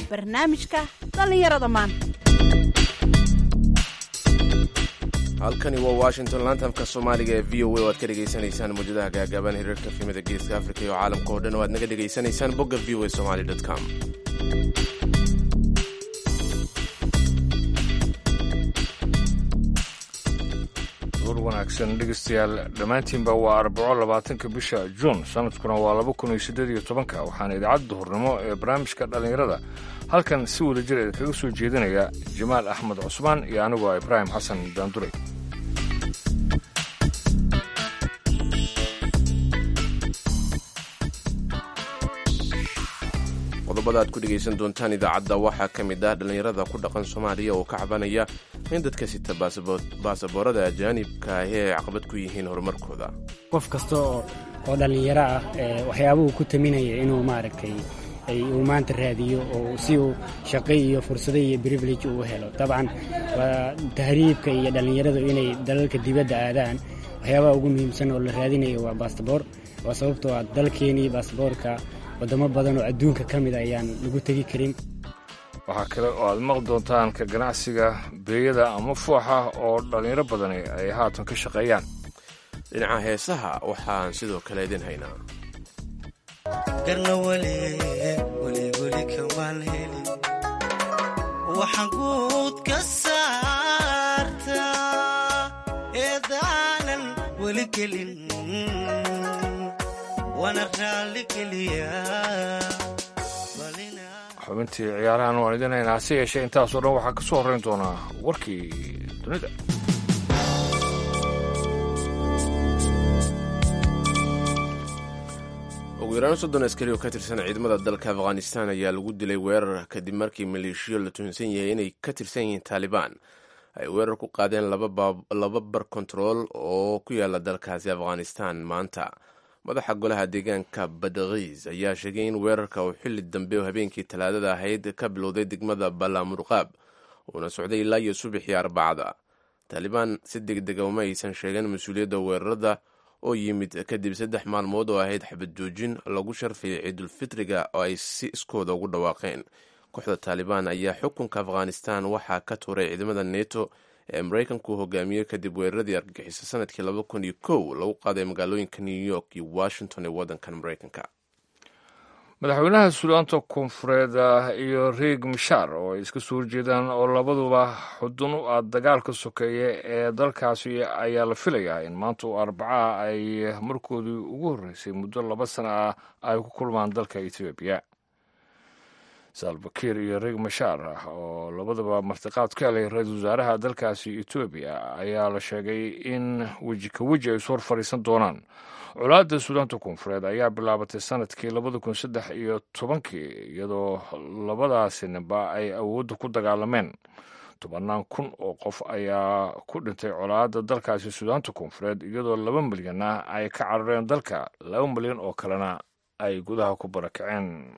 barnaamijka dhallinyarada maanta halkani waa washington laantamka soomaaliga ee v o a o aad ka dhegaysanaysaan muujadaha gaagaaban hirarka filimada geeska afrika iyo caalamka oo dhan oo aad naga dhegaysanaysaan bogga v o a somali com duur wanaagsan dhegeystayaal dhammaantiinba waa arbaco labaatanka bisha juun sanadkuna waa laba kun iyo siddeed iyo tobanka waxaana idaacadda duhurnimo ee barnaamijka dhallinyarada halkan si wada jir idinkaga soo jeedinaya jamaal axmed cusmaan iyo anigoo ibraahim xasan daandure qodobada aad ku dhegaysan doontaan idaacadda waxaa ka mid ah dhallinyarada ku dhaqan soomaaliya oo ka cabanaya in dadka sita baasaboorada ajaanibka ahi ay caqabad ku yihiin horumarkooda qof kasta oo oo dhallinyaro ah waxyaabuhu ku taminaya inuu maaragtay uu maanta raadiyo oo si uu shaqo iyo fursado iyo privilege uu helo dabcan waa tahriibka iyo dhallinyaradu inay dalalka dibadda aadaan waxyaabaha ugu muhiimsan oo la raadinayo waa baasaboor waa sababtoo ah dalkeenii baasaboorka waddamo badan oo adduunka ka mid ayaan lagu tegi karin waxaa kale oo aad maqli doontaan ka ganacsiga beeyada ama fooxa oo dhallinyaro badani ay haatan ka shaqeeyaan dhinaca heesaha waxaan sidoo kale idin haynaa garna weli weliweli kamaan helin waxaan guud ka saartaa eedaanan weli gelin waana raalli geliyaa xubintii ciyaarahan waan idin haynaa hase yeeshee intaasoo dhan waxaa ka soo horrayn doonaa warkii dunida ugu yaraan soddon askari oo ka tirsan ciidamada dalka afghanistan ayaa lagu dilay weerar kadib markii maleeshiyo la tuhunsan yahay inay ka tirsan yihiin taalibaan ay weerar ku qaadeen laba bar kontarool oo ku yaala dalkaasi afghanistan maanta madaxa golaha deegaanka badkiis ayaa sheegay in weerarka uu xilli dambe oo habeenkii talaadada ahayd ka bilowday degmada balamurqaab uuna socday ilaa iyo subaxii arbacada taalibaan si deg dega uma aysan sheegeen mas-uuliyadda weerarada oo yimid kadib saddex maalmood oo ahayd xabad joojin lagu sharfayay ciidulfitriga oo ay si iskooda ugu dhawaaqeen kooxda taalibaan ayaa xukunka afghanistan waxaa ka tuuray ciidamada neto ee maraykanku hogaamiyey kadib weeraradii argagixiso sanadkii laba kun iyo kow lagu qaaday magaalooyinka new york iyo washington ee waddankan maraykanka madaxweynaha suudaanta koonfureed iyo riig mishaar oo ay iska soo horjeedaan oo labaduba xudun u ah dagaalka sokeeye ee dalkaasi ayaa la filayaa in maanta oo arbacaha ay markoodii ugu horreysay muddo laba sana ah ay ku kulmaan dalka etoobiya salbakiir iyo riig mashaar oo labadaba martiqaad ka helay ra-iisul wasaaraha dalkaasi etoobiya ayaa la sheegay in weji ka weji ay isu hor fadhiisan doonaan colaadda suudaanta koonfureed ayaa bilaabatay sanadkii labada kun saddex iyo tobankii iyadoo labadaasi ninba ay awoodda ku dagaalameen tobannaan kun oo qof ayaa ku dhintay colaadda dalkaasi suudaanta koonfureed iyadoo laba milyanna ay ka carareen dalka laba milyan oo kalena ay gudaha ku barakaceen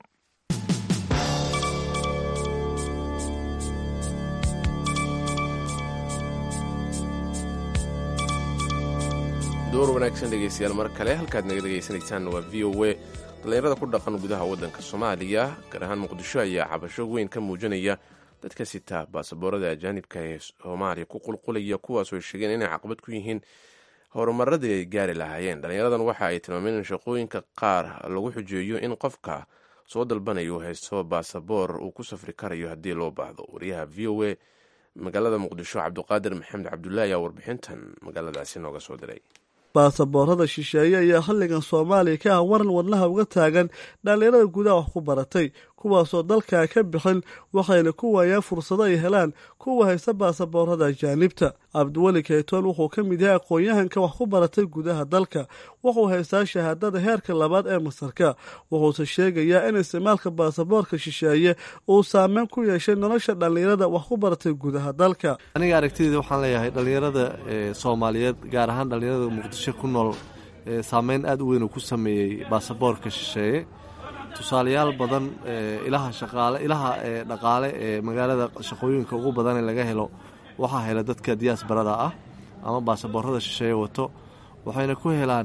door wanaagsan dhegeystayaal mar kale halkaad naga dhegaysanaysaan waa v o a dhallinyarada ku dhaqan gudaha waddanka soomaaliya gaar ahaan muqdisho ayaa cabasho weyn ka muujinaya dadka sita baasaboorada ajaanibka ee soomaaliya ku qulqulaya kuwaasoo ay sheegeen inay caqabad ku yihiin horumaradii ay gaari lahaayeen dhallinyaradan waxa ay tilmaameen in shaqooyinka qaar lagu xujeeyo in qofka soo dalbanaya uu haysto baasaboor uu ku safri karayo haddii loo baahdo wariyaha v o a magaalada muqdisho cabdiqaadir maxamed cabdullahi ayaa warbixintan magaaladaasi nooga soo diray baasaboorada shisheeye ayaa xilligan soomaaliya ka ah waran wadnaha uga taagan dhallinyarada gudaha wax ku baratay kuwaasoo dalkaa ka bixin waxayna ku waayaan fursado ay helaan kuwa haysta baasaboorada ajaanibta cabdiweli kaytoon wuxuu ka mid yahay aqoon-yahanka wax ku baratay gudaha dalka wuxuu haystaa shahaadada heerka labaad ee masarka wuxuuse sheegayaa in isticmaalka baasaboorka shisheeye uu saameyn ku yeeshay nolosha dhallinyarada wax ku baratay gudaha dalka aniga aragtideeda waxaan leeyahay dhallinyarada soomaaliyeed gaar ahaan dhallinyarada muqdisho ku nool saameyn aada u weyn uu ku sameeyey baasaboorka shisheeye tusaalayaal badan ilaha shaqaale ilaha dhaqaale ee magaalada shaqooyinka ugu badan ee laga helo waxaa hela dadka diyaasbarada ah ama baasaboorada shisheeye wato waxayna ku helaan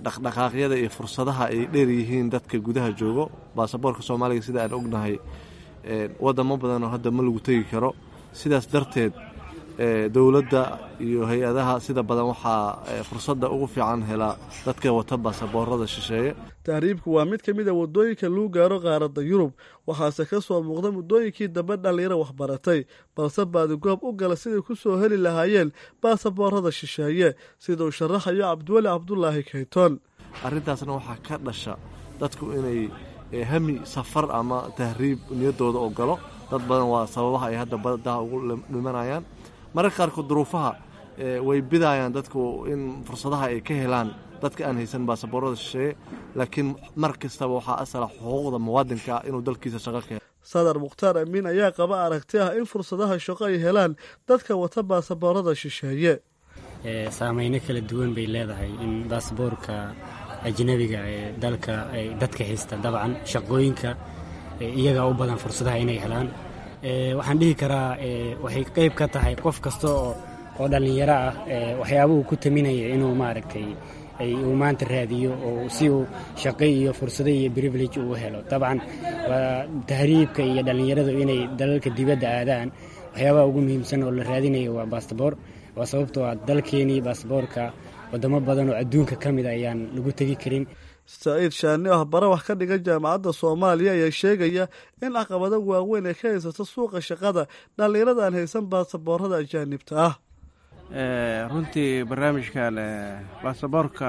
dhaqdhaqaaqyada iyo fursadaha ay dheer yihiin dadka gudaha joogo baasaboorka soomaaliga sida aan ognahay wadamo badanoo hadda ma lagu tegi karo sidaas darteed dowladda iyo hay-adaha sida badan waxaa fursadda ugu fiican helaa dadka wata baasaboorada shisheeye tahriibku waa mid ka mid a waddooyinka lagu gaaro qaaradda yurub waxaase ka soo muuqda muddooyinkii dambe dhallinyaro waxbaratay balse baadigoob u gala siday ku soo heli lahaayeen baasaboorada shisheeye sida uu sharaxayo cabdiweli cabdulaahi kayton arrintaasna waxaa ka dhasha dadku inay hami safar ama tahriib niyaddooda oo galo dad badan waa sababaha ay hadda badaha ugu dhimanayaan mararka qaarkood duruufaha way bidayaan dadku in fursadaha ay ka helaan dadka aan haysan baasaboorada shisheeye laakiin mar kastaba waxaa asala xuquuqda muwaadinka ah inuu dalkiisa shaqo ka helo sadar mukhtaar amiin ayaa qaba aragti ah in fursadaha shaqo ay helaan dadka wata baasaboorada shisheeye saameyno kala duwan bay leedahay in baasaboorka ajnabiga ee dalka ay dadka haysta dabcan shaqooyinka iyagaa u badan fursadaha inay helaan waxaan dhihi karaa waxay qeyb ka tahay qof kasta oo dhallinyaro ah waxyaabuhu ku taminaya inuu maaragtay uu maanta raadiyo oo si uu shaqo iyo fursado iyo privilege uu helo dabcan waa tahriibka iyo dhallinyaradu inay dalalka dibadda aadaan waxyaabaha ugu muhiimsan oo la raadinayo waa baasabor waa sababtoo ah dalkeenii baasaboorka wadamo badan oo adduunka ka mid a ayaan lagu tegi karin saciid shaani ah bare wax ka dhigan jaamacadda soomaaliya ayaa sheegaya in caqabado waaweyn ay ka haysato suuqa shaqada dhallinyarada aan haysan baasaboorada ajaanibta ah runtii barnaamijkan baasaboorka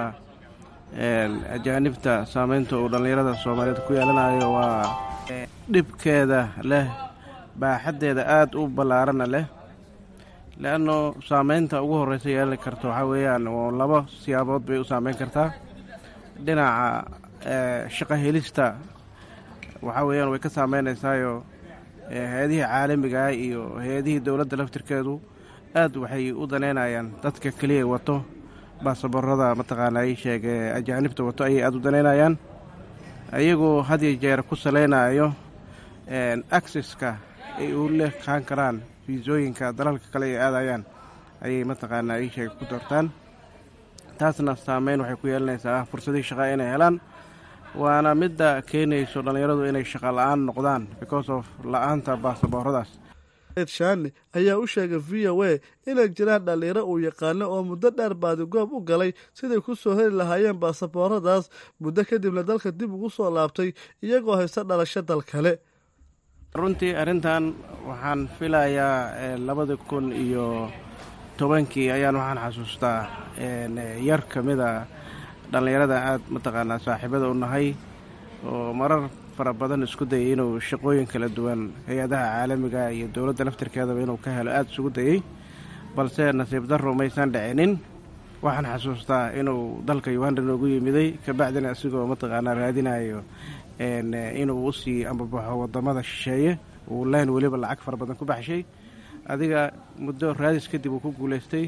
ajaanibta saameynta uu dhallinyarada soomaaliyeed ku yeelanayo waa dhibkeeda leh baaxaddeeda aada u ballaarana leh leanno saameynta ugu horreysa yeelan karta waxaa weeyaan oo laba siyaabood bay u saameyn kartaa dhinaca shaqo helista waxaa weeyaan way ka saameynaysaayoo hay-adihii caalamiga ah iyo hay-adihii dowladda laftirkeedu aad waxay u daneynayaan dadka keliya wato baasaboorada mataqaanaa ii sheege ajaanibta wato ayay aada u daneynayaan ayagoo had iyo jeer ku saleynayo acceska ay u leekaan karaan fiisooyinka dalalka kale ay aadayaan ayay mataqaanaa ii sheege ku doortaan taasna saameyn waxay ku yeelanaysaa fursadihii shaqaa inay helaan waana midda keenayso dhallinyaradu inay shaqa la-aan noqdaan because of la-aanta baasabooradaas shaani ayaa u sheegay v o a inay jiraan dhallinyaro uu yaqaano oo muddo dheer baadigoob u galay siday ku soo heli lahaayeen baasabooradaas muddo kadibna dalka dib ugu soo laabtay iyagoo haysta dhalasho dal kale runtii arrintan waxaan filayaa labada kun iyo tobankii ayaan waxaan xasuustaa yar ka mida dhallinyarada aada mataqaanaa saaxiibada u nahay oo marar fara badan isku dayay inuu shaqooyin kala duwan hay-adaha caalamiga iyo dowladda laftirkeedaba inuu ka helo aada isugu dayey balse nasiib darro maysan dhicinin waxaan xasuustaa inuu dalka uganda noogu yimiday kabacdina isigoo mataqaanaa raadinayo inuu usii ambabaxo wadamada shisheeye uu leen weliba lacag fara badan ku baxshay adiga muddo raadis kadib uu ku guulaystay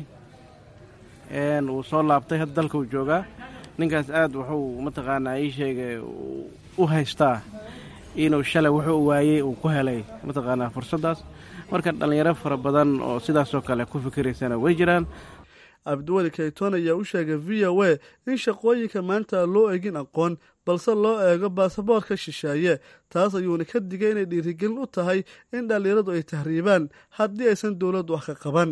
wuu soo laabtay hadda dalka uu joogaa ninkaas aada wuxuu mataqaanaa ii sheegay u haystaa inuu shalay wuxuu waayey uu ku helay mataqaanaa fursaddaas marka dhallinyaro fara badan oo sidaasoo kale ku fikiraysana way jiraan cabdiweli kayton ayaa u sheegay v o a in shaqooyinka maanta aan loo egin aqoon balse loo eego baasaboorka shisheeye taas ayuuna ka digay inay dhiirigelin u tahay in dhallinyaradu ay tahriibaan haddii aysan dowladdu wax ka qaban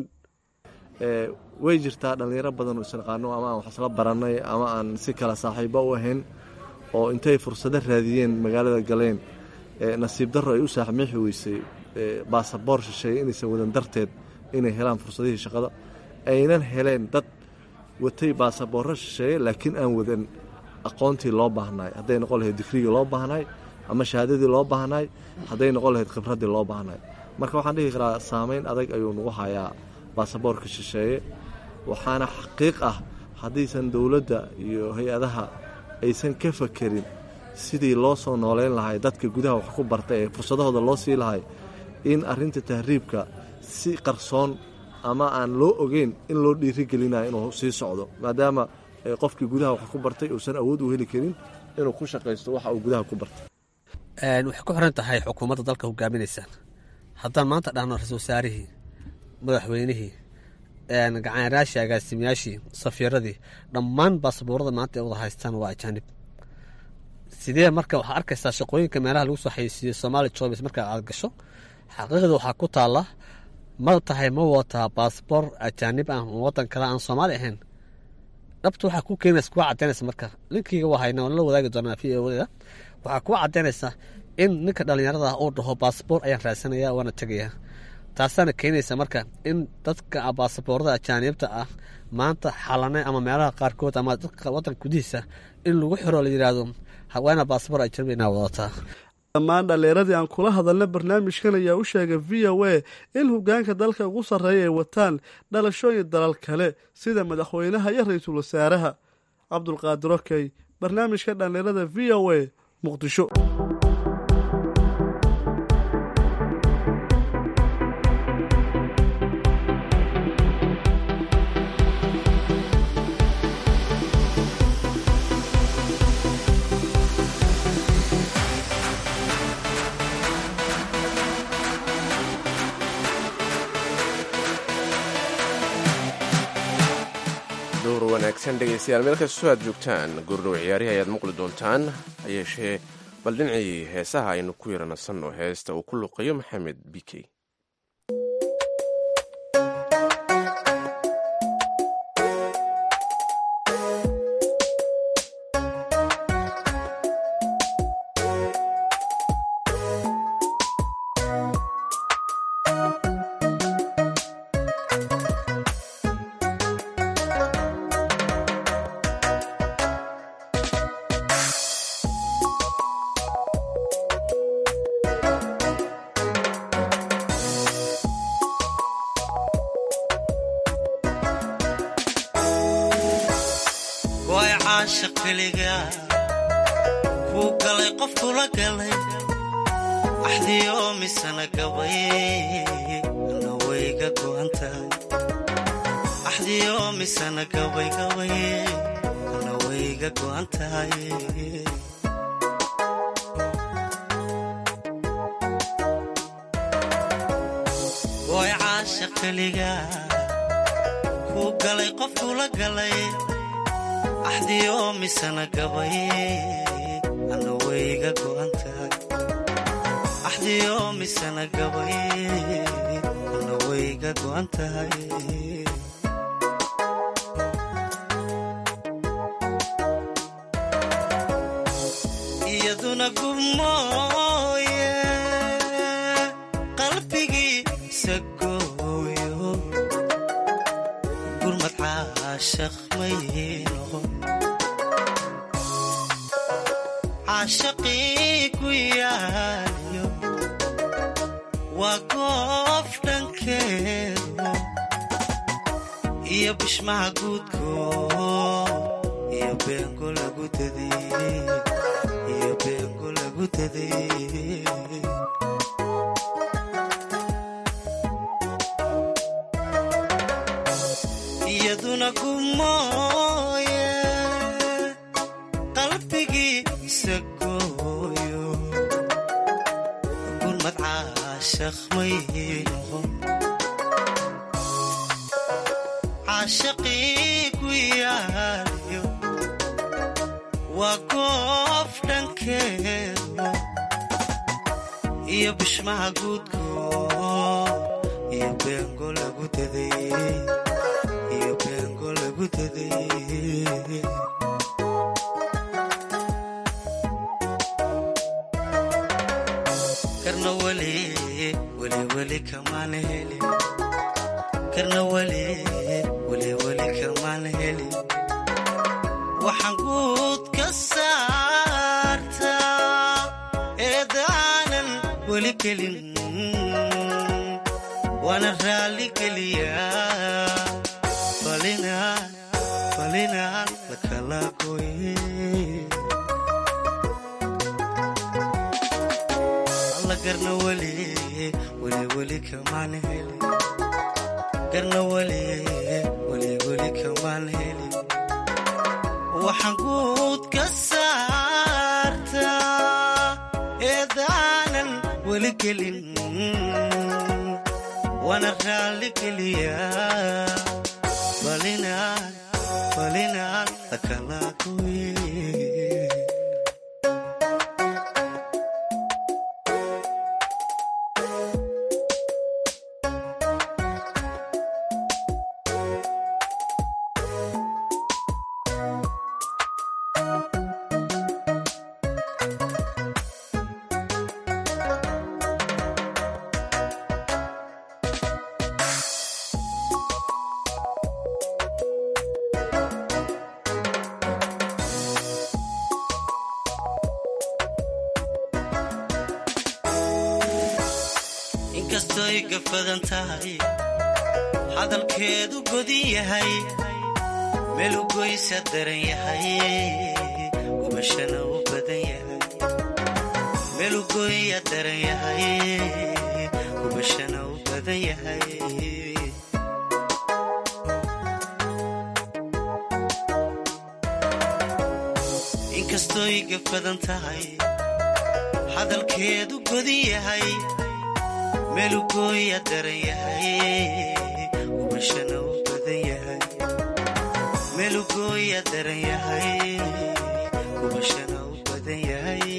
way jirtaa dhallinyaro badan oo isnaqaano ama aan wax isla barannay ama aan si kale saaxiibo u ahayn oo intay fursado raadiyeen magaalada galeen nasiib darro ay u saaxmiixi weysay baasaboor shisheeye inaysan wadan darteed inay helaan fursadihii shaqada aynan heleen dad watay baasaboorro shisheeye laakiin aan wadan aqoontii loo baahnaay hadday noqon lahayd digrigii loo baahnaay ama shahaadadii loo baahnaay hadday noqon lahayd khibraddii loo baahnaay marka waxaan dhihi karaa saameyn adag ayuu nagu hayaa baasaboorka shisheeye waxaana xaqiiq ah haddaysan dowladda iyo hay-adaha aysan ka fakerin sidii loo soo nooleyn lahay dadka gudaha wax ku barta ee fursadahooda loo sii lahay in arrinta tahriibka si qarsoon ama aan loo ogeyn in loo dhiirigelinayo inuu sii socdo maadaama qofkii gudaha wax ku bartay uusan awood u heli karin inuu ku shaqaysto waxa uu gudaha ku bartay waxay ku xiran tahay xukuumadda dalka hogaaminaysaan haddaan maanta dhahno ra-isul wasaarihii madaxweynihii gacanyaaraashii agaasimayaashii safiiradii dhammaan baasaboorada maanta ay wada haystaan waa ajaanib sidee marka waxaa arkaysaa shaqooyinka meelaha lagu soo xayeysiiyo somaali jobs marka aad gasho xaqiiqda waxaa ku taala ma tahay ma wataa baasboor ajaanib ah wadan kale aan soomaali ahayn dhabta waxaa ku keenaysa kuwa cadaynaysa marka linkiga waa hayna waan la wadaagi doonaa v o da waxaa kuwa cadaynaysa in ninka dhallinyarada ah uu dhaho baasboor ayaan raadsanaya waana tegaya taasaana keenaysa marka in dadka baasaboorada ajaanibta ah maanta xalane ama meelaha qaarkood ama dadka wadanka gudihiisa in lagu xiro la yidhaahdo haweena baasboor ajnabi inaa wadataa dhammaan dhallinyaradii aan kula hadalna barnaamijkan ayaa u sheegay v o a in hogaanka dalka ugu sarreeya ay wataan dhalashooyin dalal kale sida madaxweynaha iyo ra-iisul wasaaraha cabdulqaadir okey barnaamijka dhallinyarada v o a muqdisho duur wanaagsan dhegaystayaal meel kastoo aad joogtaan goordhow ciyaarihi ayaad maqli doontaan hayeeshee bal dhinacii heesaha aynu ku yara nasanno heesta uu ku luqayo maxamed bikey way caashaq keliga kuu galay qof kula galay axdiyo misana gabay ana wayga go'an tahay axdiyo misana gabay gabay ana wayga go'an tahay way caashaq keliga kuu galay qof kula galay axdiyo misana gabay ana wayga go'an tahay axdiyo misana gabay ana wayga go'an tahay iyaduna gubmooye qalbigiisa gooyo gurmad caashaq may noqon caashaqii ku yaaliyo waa goof dhankeedu iyo bishmaha guudkood iyo beengo lagu daday iyo beengo lagu daday iyaduna gumooye qalbigiisa gooyo gurmad caashaq may noqon caashaqii ku yaaliyo waa goof dhankeedu iyo bishmaha guudkood iyo beengo lagu daday iyo beengo lagu daday karna weli weli weli kamaan helin karna weli weli weli kamaan helin waxaan guud ka saartaa eedaanan weli gelin waana raalli geliyaa falinaan falinaan lakala goye alla garna weli weli weli kamaan helin garna weli weli weli kamaan helin waxaan guud ka saartaa eedaanan weli gelin waana raalli geliyaa falinaan falinaan lakala goye inkastooy gafadan tahay hadalkeedu godin yahay meelugoysa daran yahay gubashana u badan yahay meelugoya daran yahay gubashana u badan yahay inkastooy gafadan tahay hadalkeedu godin yahay meelugooya daran yahay gubashana u badan yahay meelugooya daran yahay gubashana u badan yahay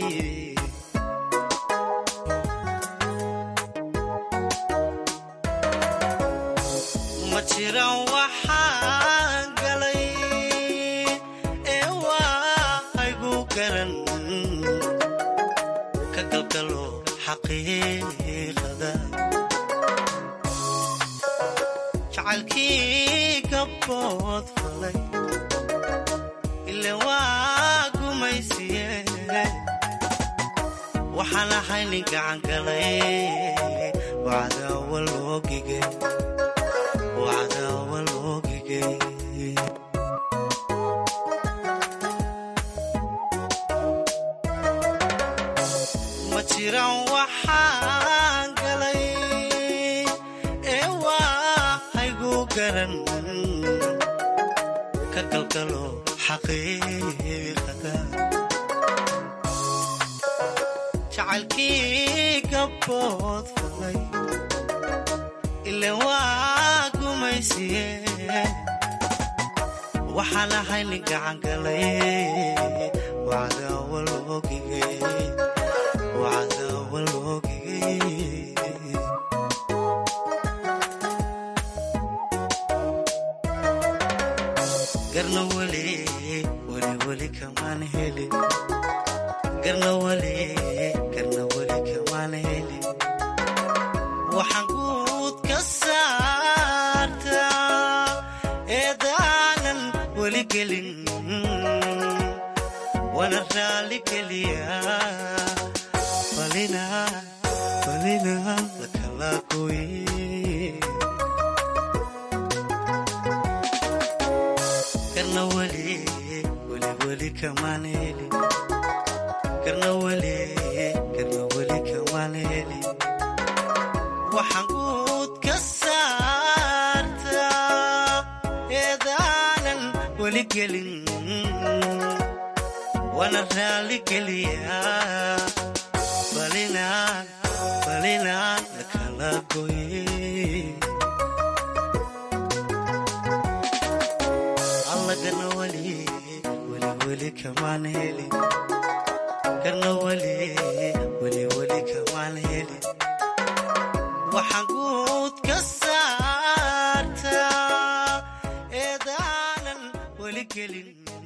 ma jiran waxaan galay ee waaygu garan ka galgalo xaqiiqada jacaylkii gabbood falay ile waa gumaysiye waxaan ahay nin gacan galay wacdaawa loogige wacdaawa loogige ma jiran waxaan galay ee waaygu garan ka galgalo xaqiiqada jacaylkii gabbood falay ile waa gumaysiye waxaan ahay nin gacan galay wacdaawa loogige wacdaawa loogige garna weli weli weli kamaan helin garna weli garna weli kamaan helin waxaan guud ka saartaa eedaanan weli gelin wana raali geliyaa falina falina lakala gooye garna weli weli weli kamaan helin garna weli garna weli kamaan helin waxaan guud ka saartaa eedaanan weli gelin wana raali geliyaa falinaan falinaan lakala gooye alla garna weli weli weli kamaan helin garna weli weli weli kamaan helin waxaan guud ka saartaa eedaanan weli gelin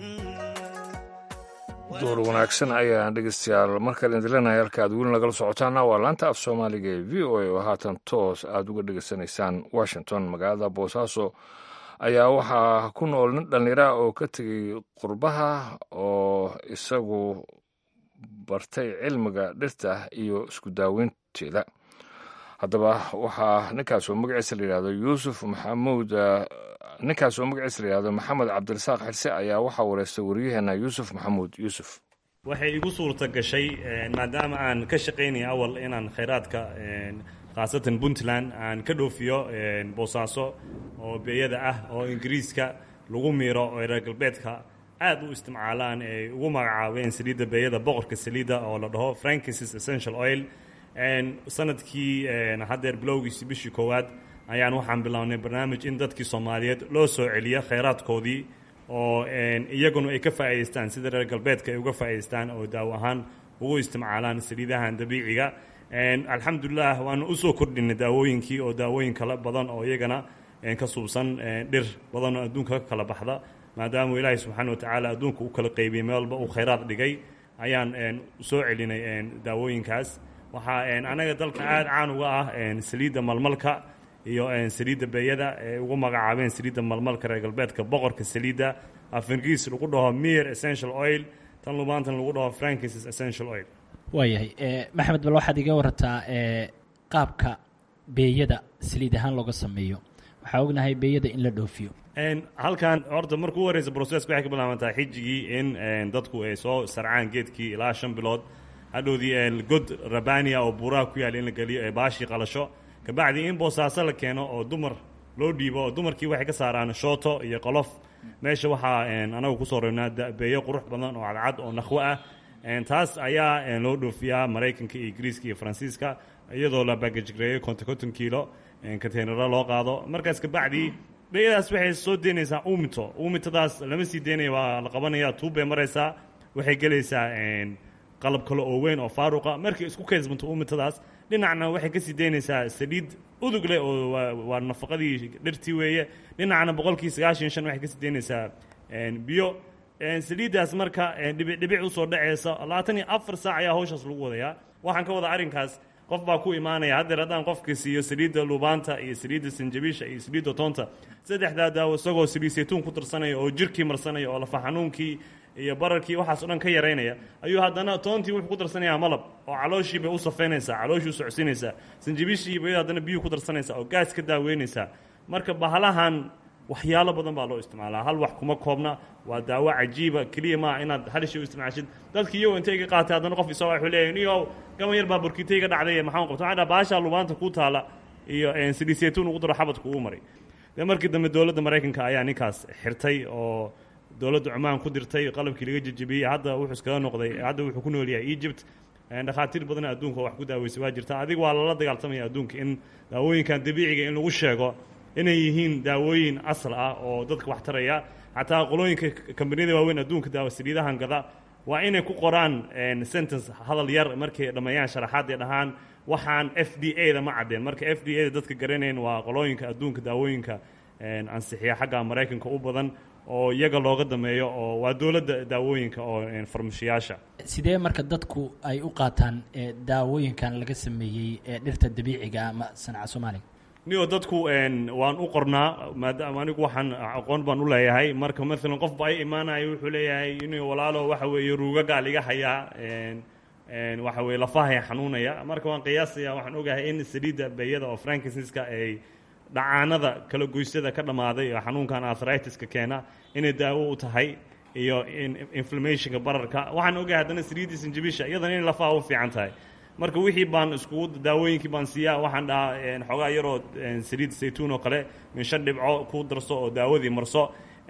door wanaagsan ayaan dhegeystayaal markale indilanaya halka aad weli nagala socotaana waa laanta af soomaaliga ee v o a oo haatan toos aad uga dhegeysanaysaan washington magaalada boosaaso ayaa waxaa ku nool nin dhallinyara oo ka tegey qurbaha oo isagu bartay cilmiga dhirta iyo isku daaweynteeda haddaba waxaa ninkaas oo magaciisa la yidhahdo yuusuf maxamuud ninkaas oo magaciisa la yidhahdo maxamed cabdirasaaq xirse ayaa waxaa wareystay waryaheena yuusuf maxamuud yuusuf waxay igu suurta gashay maadaama aan ka shaqaynaya awal inaan khayraadka khaasatan puntland aan ka dhoofiyo boosaaso oo beeyada ah oo ingiriiska lagu miiro oo reer galbeedka aad u isticmaalaan ay ugu magacaabeen saliidda beeyada boqorka saliidda oo la dhaho frankincis essential oil sanadkii haddeer bilowgiisii bishii koowaad ayaan waxaan bilownay barnaamij in dadkii soomaaliyeed loo soo celiyo khayraadkoodii oo iyaguna ay ka faa'idaystaan sida reer galbeedka ay uga faa'idaystaan oo daawo ahaan ugu isticmaalaan saliidahan dabiiciga alxamdulilah waanu usoo kordhinay daawooyinkii oo daawooyin kala badan oo iyagana ka suubsan dhir badan oo adduunka ka kala baxda maadaama ilaahay subxaana wa tacaala adduunka u kala qaybiyey meel walba uu khayraad dhigay ayaan soo celinay daawooyinkaas waxaa anaga dalka aada caan uga ah saliidda malmalka iyo saliidda beeyada ee ugu magacaabeen saliidda malmalka reer galbeedka boqorka saliidda afingriis lagu dhaho mir essential oil tan lumaantan lagu dhaho frankincis essential oil waayahay maxamed bal waxaad iga warataa qaabka beeyada saliid ahaan looga sameeyo waxaa ognahay beeyada in la dhoofiyo halkan horta markuu u horeysa broceska waxay ka bilaabantaa xijigii in dadku ay soo sarcaan geedkii ilaa shan bilood hadhowdii god rabania oo buuraha ku yaalla in la geliyo ee baashii qalasho kabacdi in boosaaso la keeno oo dumar loo dhiibo oo dumarkii waxay ka saaraan shooto iyo qolof meesha waxaa anagu kusoo reebnaa beeyo qurux badan oo cadcad oo nakhwo ah taas ayaa loo dhoofiyaa maraykanka iyo ingiriiska iyo faransiiska iyadoo la bagajgareeyo konton konton kiilo containaro loo qaado markaas kabacdi beeyadaas waxay soo deynaysaa uumito uumitadaas lama sii deynaya waa la qabanaya tuubbay maraysaa waxay gelaysaa qalab kale oo weyn oo faaruqa markay isku kaysmanto uumitadaas dhinacna waxay kasii deynaysaa saliid udug leh oo waa nafaqadii dhirtii weeye dhinacna boqolkii sagaashan shan waxay kasii deynaysaa biyo saliiddaas marka dhibic dhibic usoo dhaceysa labaatan iyo afar saac ayaa hawshaas lagu wadayaa waxaan ka wada arrinkaas qof baa ku imaanaya haddeer haddaan qofka siiyo saliidda lubaanta iyo saliidda sanjabiisha iyo saliidda toonta saddexdaa daawo isagoo saliid saytuun ku darsanaya oo jirkii marsanaya oo lafa xanuunkii iyo bararkii waxaas o dhan ka yaraynaya ayuu haddana toontii wuxuu ku darsanayaa malab oo calooshii bay u safeynaysaa calooshii u socodsiinaysaa sanjabiishii iyo bayada haddana biyuu ku darsanaysaa oo gaas ka daaweynaysaa marka bahalahan waxyaalo badan baa loo isticmaalaa hal wax kuma koobna waa daawo cajiiba keliya maaha inaad halishi u isticmaashid dadki iyagoo intay iga qaatay haddana qof isagoo wuxuu leeyahay niyow gaban yar baa burkita iga dhacday maxaan qabta waxaan dhaha baashaa lubaanta kuu taala iyo saliid saytuun ugu daro xabadku ugu maray dee markii dambe dowladda maraykanka ayaa ninkaas xirtay oo dowladda cumaan ku dirtay qalabkii laga jejebiyey hadda wuxuu iskaga noqday hadda wuxuu ku nool yahay egypt dhakhaatiir badan adduunka oo wax ku daaweysay waa jirta adiga waa lala dagaaltamaya adduunka in daawooyinkan dabiiciga in lagu sheego inay yihiin daawooyin asal ah oo dadka wax taraya xataa qolooyinka kambaniyada waaweyn adduunka daawa saliidahan gada waa inay ku qoraan sentence hadal yar markay dhammeeyaan sharaxaad ay dhahaan waxaan f d a da ma caddeen marka f d a da dadka garanayn waa qolooyinka adduunka daawooyinka ansixiya xagga maraykanka u badan oo iyaga looga dameeyo oo waa dowladda daawooyinka oo farmashiyaasha sidee marka dadku ay u qaataan daawooyinkan laga sameeyey ee dhirta dabiiciga ama sanaca soomaaliga niyo dadku waan u qornaa maadaama anigu waxaan aqoon baan u leeyahay marka maalan qof ba ay imaanayo wuxuu leeyahay inuu walaalo waxa weeye ruugagaa liga hayaa waxa weye lafahaya xanuunaya marka waan qiyaasaya waxaan ogahay in saliidda beeyada oo frankinsiska ay dhacaanada kala goysada ka dhammaaday oo xanuunkan arthritis-ka keena inay daawo u tahay iyo inflammationka bararka waxaan ogahay haddana saliiddii sanjabisha iyadana inay lafaha u fiican tahay marka wixii baan iskugu daawooyinkii baan siiyaa waxaan dhahaa xoogaa yaroo saliid saytuun oo kale min shan dhibco ku darso oo daawadii marso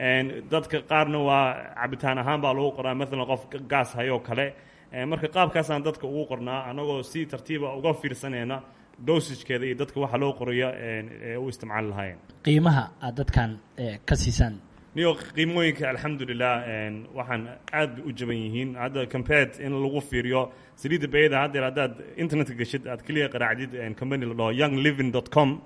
dadka qaarna waa cabitaan ahaan baa lagu qoraa maalan qof gaas hayoo kale marka qaabkaasaan dadka ugu qornaa annagoo si tartiiba uga fiirsanayna dosiskeeda iyo dadka waxa loo qorayo ee u isticmaali lahaayeen qiimaha aad dadkan ka siisaan niyo qiimooyinka alxamdulilah waxaan aad u jaban yihiin hadda compared in lagu fiiriyo saliidda bayada haddeer haddaad internetka geshid aad keliya qaraacdid company la dhaho young living dot com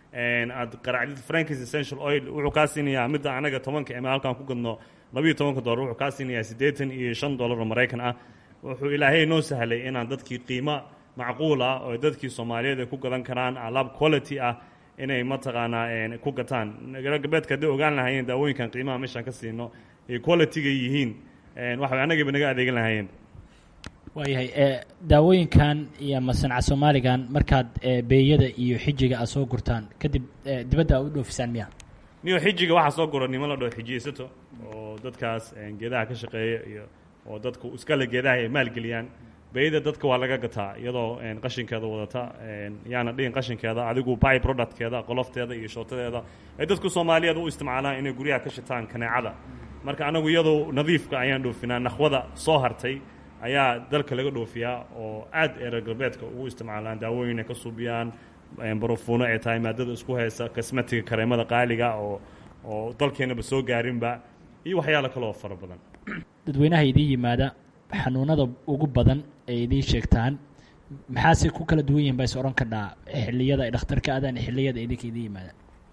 aad qaraacdid frankis essential oil wuxuu kaa siinayaa midda anaga tobanka ema halkaan ku gadno labayo tobanka dollar wuxuu kaa siinayaa siddeetan iyo shan dollar oo maraykan ah wuxuu ilaahay noo sahlay inaan dadkii qiimo macquul ah oo dadkii soomaaliyeed ay ku gadan karaan alaab quality ah inay mataqaanaa ku gataan galbeedka hadday ogaan lahaayeen daawooyinkan qiimaha meeshaan ka siino ay qualityga yihiin waxa anagayba naga adeegan lahaayeen waayahay daawooyinkan iyo masanca soomaaligan markaad beeyada iyo xijiga aad soo gurtaan kadib dibadda aad u dhoofisaan miya niyo xijiga waxaa soo gura niman la dhaho xijiyeysato oo dadkaas geedaha ka shaqeeya iyo oo dadku iskale geedaha ay maalgeliyaan beeyada dadka waa laga gataa iyadoo qashinkeeda wadata yaana dhihin qashinkeeda adigu by productkeeda qolofteeda iyo shootadeeda ay dadku soomaaliyeed u isticmaalaan inay guryaha ka shitaan kaneecada marka anagu iyadoo nadiifka ayaan dhoofinaa nakhwada soo hartay ayaa dalka laga dhoofiyaa oo aad ee reer galbeedka ugu isticmaalaan daawooyin ay ka suubiyaan barufuuno ay tahay maadada isku haysa kasmatiga kareemada qaaliga oo oo dalkeenaba soo gaarinba iyo waxyaalo kale oo fara badan dadweynaha idiin yimaada xanuunada ugu badan ay idiin sheegtaan maxaase ku kala duwan yihin baa is odhan kadhaa xilliyada ay dhakhtarka aadaan xilliyada idinka idiin yimaada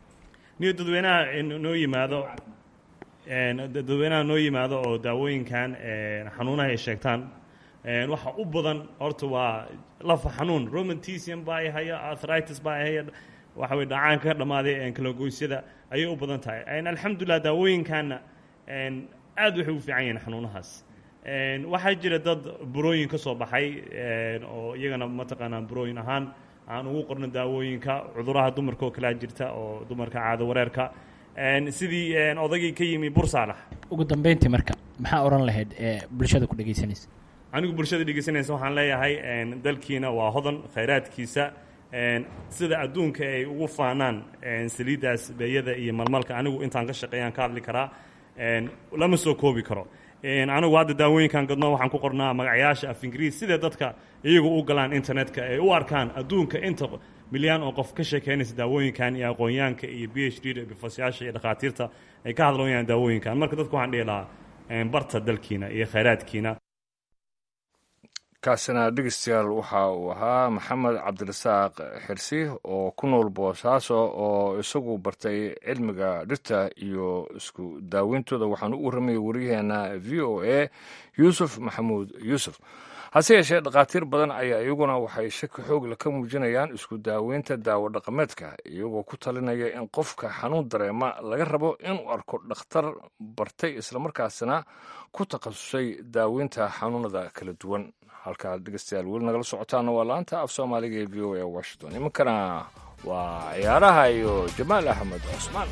niyo dadweynaha noo yimaado dadweynaha noo yimaado oo daawooyinkan xanuunaha ay sheegtaan waxa u badan horta waa lafa xanuun romantism baa ay haya arthritis baa ay haya waxa weye dhacaanka ka dhammaaday kalagoysyada ayay u badan tahay alxamdulilah daawooyinkanna aad waxay u fiican yihiin xanuunahaas waxaa jira dad burooyin ka soo baxay oo iyagana mataqaanaa burooyin ahaan aan ugu qorno daawooyinka cuduraha dumarka oo kalea jirta oo dumarka caado wareerka sidii odaygii ka yimi bursaalax ugu dambeyntii marka maxaa odhan lahayd ee bulshada ku dhegaysanaysa anigu bulshada dhegeysanaysa waxaan leeyahay dalkiina waa hodan khayraadkiisa sida adduunka ay ugu faanaan saliiddaas beeyada iyo malmalka anigu intaan ka shaqeeyaan ka hadli karaa lama soo koobi karo anigu hadda daawooyinkan gadno waxaan ku qornaa magacyaasha af ingiriis sidee dadka iyagu u galaan internetka ay u arkaan adduunka inta milyaan oo qof ka sheekeynaysa daawooyinkan iyo aqoonyaanka iyo b h d da bifasyaasha iyo dhakhaatiirta ay ka hadlooyaan daawooyinkan marka dadku waxaan dhihi lahaa barta dalkiina iyo khayraadkiina kaasina dhegeystayaal waxa uu ahaa maxamed cabdirasaaq xirsi oo ku nool boosaaso oo isagu bartay cilmiga dhirta iyo isku daaweyntooda waxaanu u warramayay waryaheena v o a yuusuf maxamuud yuusuf hase yeeshee dhakhaatiir badan ayaa iyaguna waxay shaki xoogle ka muujinayaan isku daaweynta daawo dhaqameedka iyagoo ku talinaya in qofka xanuun dareema laga rabo inuu arko dhakhtar bartay islamarkaasina ku takhasusay daaweynta xanuunada kala duwan halkaad dhegeystayaal weli nagala socotaana waa laanta af soomaaliga ee v o a washington iminkana waa ciyaaraha iyo jamaal axmed cusmaan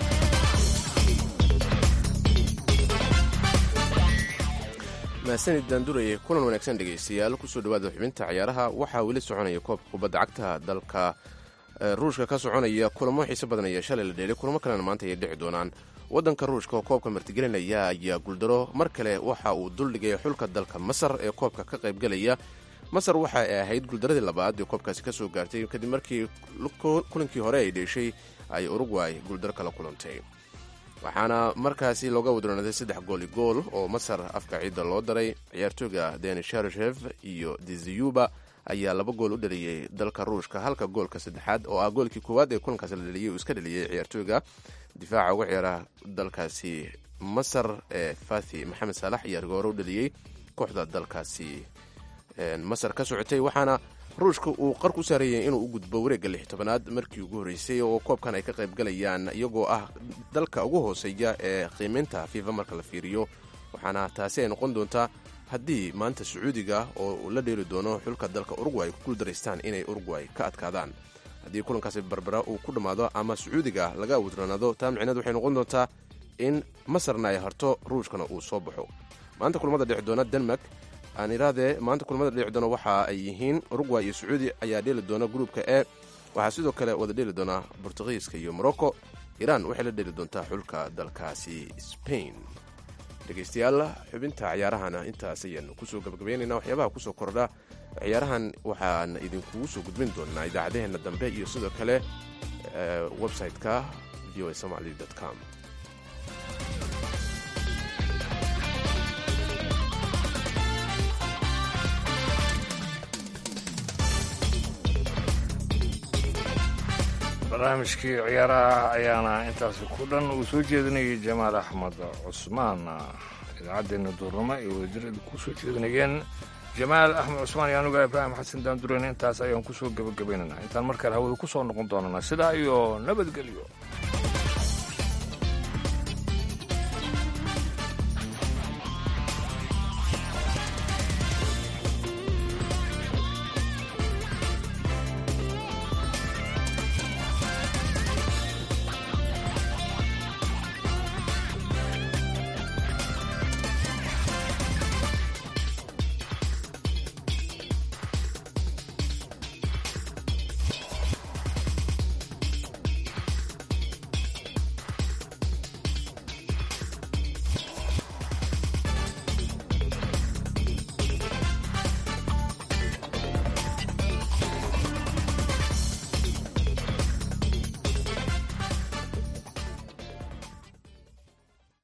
mahadsanid daandureye kulan wanaagsan dhegaystayaal kusoo dhawaada xubinta ciyaaraha waxaa weli soconaya koobka kubadda cagta dalka ruushka ka soconaya kulamo xiise badan ayaa shalay la dheelay kulamo kalena maanta ayay dhici doonaan waddanka ruushka oo koobka martigelinaya ayaa guuldaro mar kale waxa uu duldhigay xulka dalka masar ee koobka ka qaybgalaya masar waxa ay ahayd guuldaradii labaad ee koobkaasi ka soo gaartay kadib markii kulankii hore ay dheeshay ay urugway guuldaro kala kulantay waxaana markaasi looga wadronaaday saddex gooli gool oo masar afka ciidda loo daray ciyaartooyga denis sharshev iyo diziyuba ayaa laba gool u dhaliyey dalka ruushka halka goolka saddexaad oo ah goolkii koowaad ee kulankaasi la dhaliyey uu iska dhaliyey ciyaartooyga difaaca uga ciyaara dalkaasi masar ee fathi maxamed saalax ayaa rigoore u dhaliyey kooxda dalkaasi masar ka socotay waxaana ruushka uu qarku saareeyay inuu u gudbo wareegga lix tobanaad markii ugu horreysay oo koobkan ay ka qayb galayaan iyagoo ah dalka ugu hooseeya ee qiimaynta fiifa marka la fiiriyo waxaana taasi ay noqon doontaa haddii maanta sacuudiga oo uu la dheeli doono xulka dalka urugway ku guuldaraystaan inay urugway ka adkaadaan haddii kulankaasi barbara uu ku dhammaado ama sacuudiga laga awdranaado taa micneed waxay noqon doontaa in masarna ay harto ruushkana uu soo baxo maanta kulamada dhici doona denmark aan iraadee maanta kulamada dhici doona waxa ay yihiin urugway iyo sacuudi ayaa dheeli doona gruupka e waxaa sidoo kale wada dheeli doona bortugiiska iyo morocco iiraan waxay la dheeli doontaa xulka dalkaasi spain dhegaystayaal xubinta ciyaarahana intaas ayaanu kusoo gabagabaynaynaa waxyaabaha kusoo kordha ciyaarahan waxaan idinkugu soo gudbin doonaa idaacadaheenna dambe iyo sidoo kale website-ka v o a somaly com barnaamijkii ciyaaraha ayaana intaasi ku dhan uu soo jeedinayay jamaal axmed cusmaan idaacaddeena duurnimo ay wadadirada ku soo jeedinayeen jamaal axmed cusmaan iyo anuga ibraahim xasan daandureyn intaas ayaan ku soo gebagabaynaynaa intaan markale hawada ku soo noqon doonana sidaa iyo nabadgelyo